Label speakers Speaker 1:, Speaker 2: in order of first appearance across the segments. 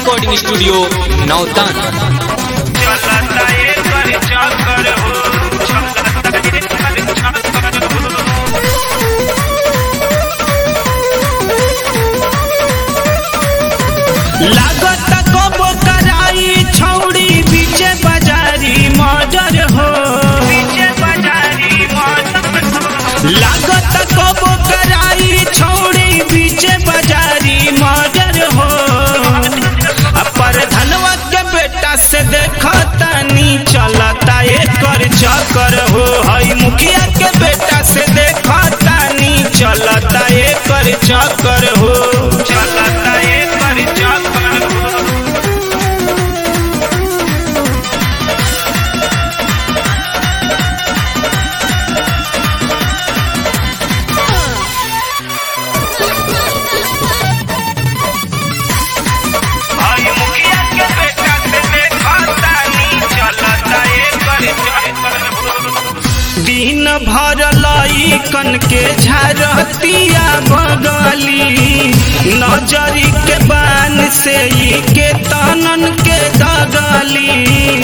Speaker 1: recording studio नौतान
Speaker 2: चलता एकर चक्कर हो चलता एकर चक्कर हो लागत कबो कराई छौड़ी बीचे बाजारी मजर हो बीचे बाजारी मजर लागत कबो कराई छौड़ी बीचे बाजारी मजर हो पर धनवा के बेटा से देखतानी चलता एकर चक्कर हो हई मुखिया के बेटा से देखतानी चलता एकर चक्कर हो चलता एकर चक्कर हो भाई मुखिया के बेटा से देखतानी चलता एकर चक्कर हो दिन भर लईकन के झारतिया बगली नजरी के बान से ई के तनन के दगली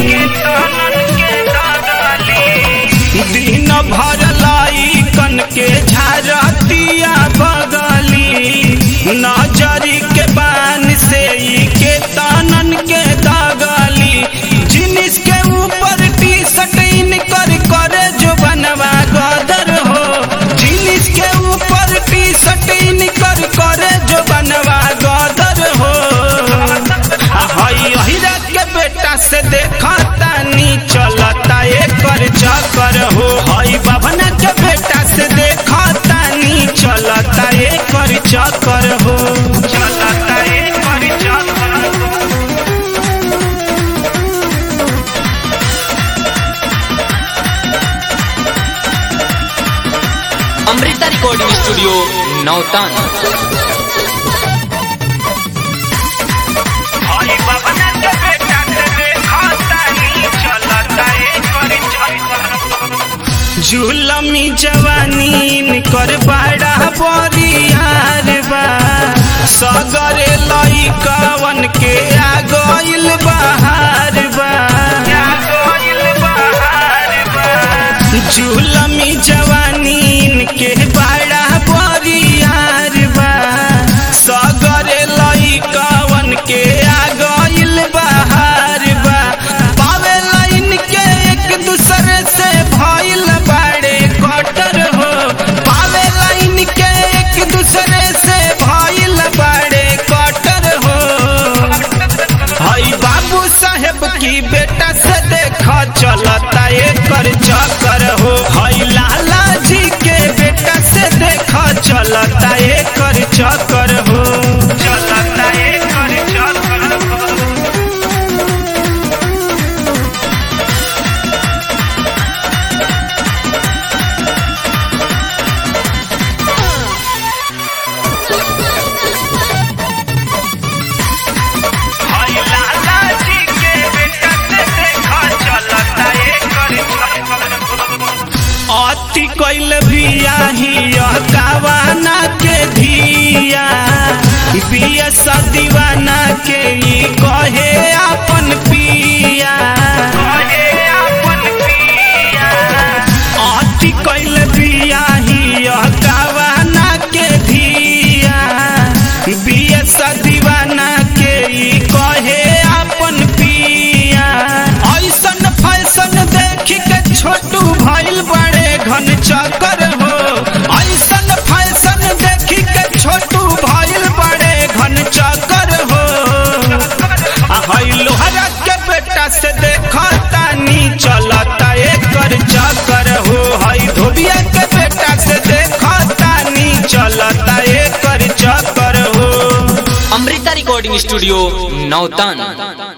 Speaker 2: दिन भर लईकन के झारतिया बगली नजरी के बान से ई के तनन के दगली जिनिस के ऊपर टी शर्ट इनकर करे जो बनवा गदर हो जिनिस के ऊपर टी शर्ट इनकर करे जो बनवा गदर हो आ हई अहिरा के बेटा से देखतानी चलता एकर चक्कर हो हई बाबना के बेटा से देखतानी चलता एकर चक्कर हो चलता एकर चक्कर हो
Speaker 1: अमृता रिकॉर्डिंग स्टूडियो नौतान
Speaker 2: हई बाबना के बेटा से देखतानी चलता एकर चक्कर जुलमी जवानी कर बड़ा बरियार बा सगरे लइकवन के आ गइल बहार बा जुलमी जवानी के बड़ा बरियार बा सगरे लइकवन के आ गइल बहार बा पावे लाइन के एक दूसरे से भइल बाड़े कटर हो पावे लाइन के एक दूसरे से भइल बाड़े कटर हो हई बाबू साहेब की बेटा से देखा चलता एकर चक्कर हो हई लाला जी के बेटा से देखा चलता एकर चक्कर हो चलता एकर चक्कर हो हई लाला जी के बेटा से देखा चलता एकर अति कैल बियाही कावाना के धिया बिया दीवाना के ई कहे अपन पिया कहे अपन पिया अति कैल बियाही कावाना के धिया बिया दीवाना के ई कहे अपन पिया ऐसन फैशन देख के छोटू भइल बड़े घन चक्कर हो ऐसन फैशन देख के छोटू भइल बड़े घन चक्कर हो आ हई लोहरा के बेटा से देखतानी चलता एकर चक्कर हो हई धोबिया के बेटा से देखतानी चलता एकर चक्कर हो
Speaker 1: अमृता रिकॉर्डिंग स्टूडियो नौतान